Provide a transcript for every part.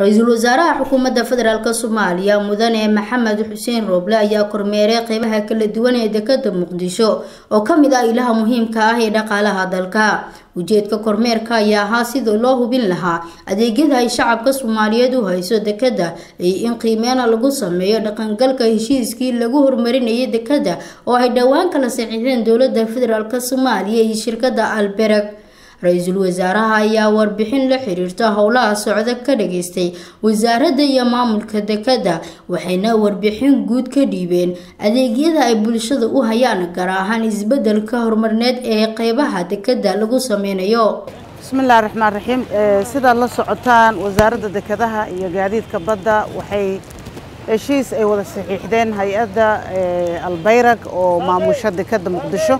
ra-iisul wasaaraha xukuumadda federaalk soomaaliya mudane maxamed xuseen rooble ayaa kormeeray qeybaha kala duwan ee dekada muqdisho oo kamid ah ilaha muhiimka ah ee dhaqaalaha dalka ujeedka kormeerka ayaa ahaa sidii loo hubin lahaa adeegyada ay shacabka soomaaliyeed u hayso dekada iyo in qiimeena lagu sameeyo dhaqangalka heshiiskii lagu horumarinayay dekada oo ay dhowaan kala saxiixdeen dowlada federaalk soomaaliya iyo shirkada albereg ra-iisul wasaaraha ayaa warbixin la xiriirta howlaha socda ka dhageystay wasaaradda iyo maamulka dekada waxayna warbixin guud ka dhiibeen adeegyada ay bulshada u hayaan gaar ahaan isbedelka horumarneed ee qeybaha dekada lagu sameynayo bismillahi raxmaan raxiim sidaad la socotaan wasaaradda dekadaha iyo gaadiidka badda waxay heshiis ay wada saxiixdeen hay-adda albayrag oo maamusha dekada muqdisho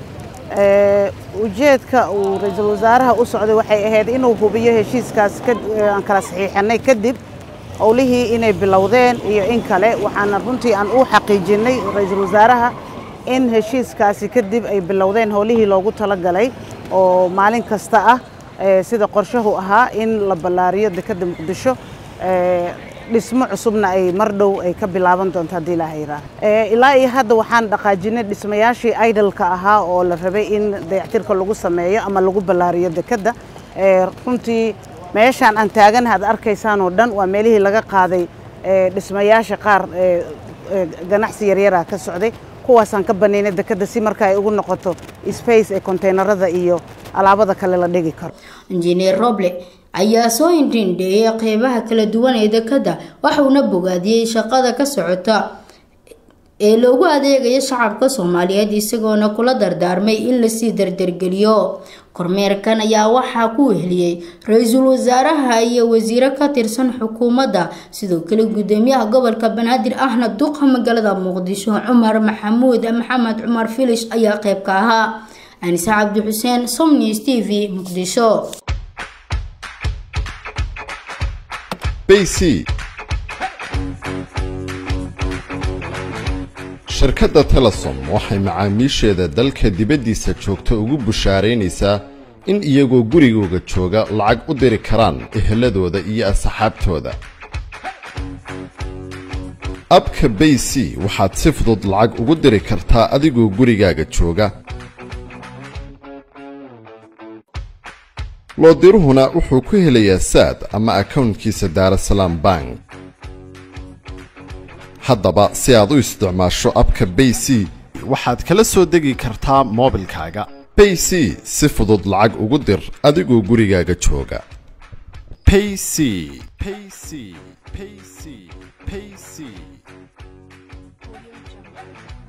ujeedka uu ra-iisul wasaaraha u socday waxay ahayd inuu hubiyo heshiiskaas aan kala saxiixanay kadib howlihii inay bilowdeen iyo in kale waxaana runtii aan u xaqiijinay ra-iisul wasaaraha in heshiiskaasi kadib ay bilowdeen howlihii loogu talagalay oo maalin kasta ah sida qorshahu ahaa in la ballaariyo dekada muqdisho dhismo cusubna ay mar dhow ay ka bilaaban doonto haddii ilaaha yiraaha ilaa iyo hadda waxaan dhaqaajinay dhismayaashii idolka ahaa oo la rabay in dayactirka lagu sameeyo ama lagu ballaariyo dekadda runtii meeshaan aan taaganaha ad arkaysaan oo dhan waa meelihii laga qaaday dhismayaasha qaar ganacsi yaryara ka socday kuwaasaan ka banaynay dekadda si marka ay ugu noqoto space ee konteynerada iyo alaabada kale la dhigi karo injineer roble ayaa soo indhindheeyay qeybaha kala duwan ee dekada waxauna bogaadiyey shaqada ka socota ee loogu adeegayo shacabka soomaaliyeed isagoona kula dardaarmay in lasii dardargeliyo kormeerkan ayaa waxaa ku weheliyey ra-iisul wasaaraha iyo wasiiro ka tirsan xukuumadda sidoo kale gudoomiyaha gobolka banaadir ahna duqa magaalada muqdisho cumar maxamuud maxamed cumar filish ayaa qeyb ka ahaa anise cabdi xuseen somnews t v muqdisho bc shirkadda telesom waxay macaamiisheeda dalka dibaddiisa joogta ugu bushaaraynaysaa in iyagoo gurigooga jooga lacag u diri karaan eheladooda iyo asxaabtooda abka bay c waxaad si fudud lacag ugu diri kartaa adigoo gurigaaga jooga loodiruhuna wuxuu ku helayaa saad ama akownkiisa daarasalaam bank haddaba si aad u isticmaasho abka bay c waxaad kala soo degi kartaa moobilkaaga bay c si fudud lacag ugu dir adigoo gurigaaga jooga payc payc payc payc